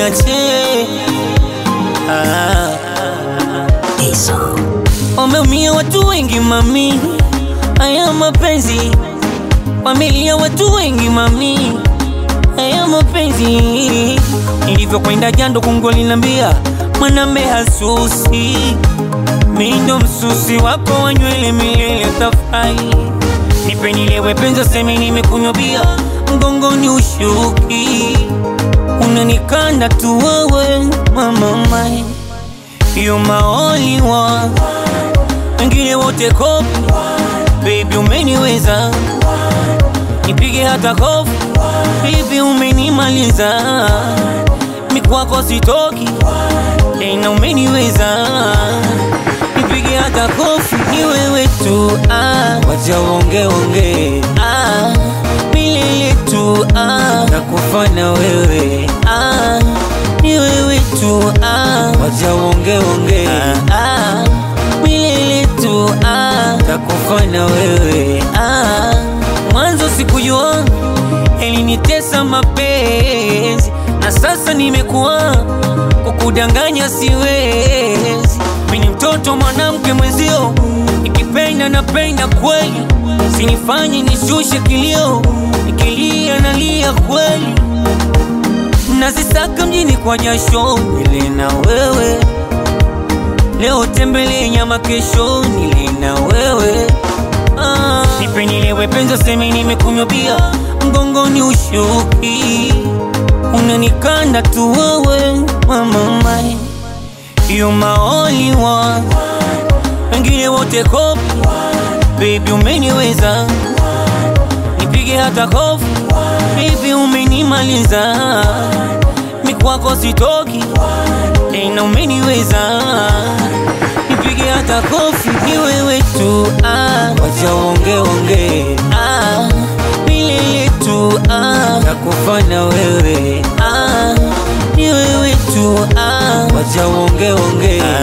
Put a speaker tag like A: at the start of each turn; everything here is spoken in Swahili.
A: niache ah. Wameumia watu wengi mami, haya mapenzi. Wamelia watu wengi mami, haya mapenzi. Nilivyokwenda jando kungu linambia mwanambe hasusi, mi ndo msusi wako wa nywele milele tafai. Nipe nilewe penza semi nimekunywa bia, mgongoni ushuki, unanikanda tu wewe mama mai You my only one, wengine wote kopi. Baby umeniweza, nipige hata kofi. Baby umenimaliza, mikwako sitoki tena, umeniweza, nipige hata kofi. Ni wewe tu ah, wacha wonge wonge ah, milele tu ah, nakufana wewe ah, ni wewe tu ah, wacha wonge wonge ah, ah, milele tu ah, nakufana wewe ah, mwanzo sikujua elinitesa mapenzi na sasa nimekuwa kukudanganya siwezi. Mimi mtoto mwanamke mwenzio, nikipenda napenda kweli, sinifanye nishushe kilio, nikilia nalia kweli, nazisaka mjini kwa jasho, nile na wewe leo, tembele nyama, kesho nile na wewe ah. Nipe nilewe penza, semi nimekunywa bia, mgongoni ushuki, unanikanda tu wewe mama mai You my only one, wengine wote kopi. Baby umeniweza, nipige hata kofi. Baby umenimaliza, mikwako sitoki tena, umeniweza, nipige hata kofi. Ni wewe tu ah, wacha wonge wonge ah, milele tu ah, nakufana wewe ah, ni wewe tu ah, wacha wonge wonge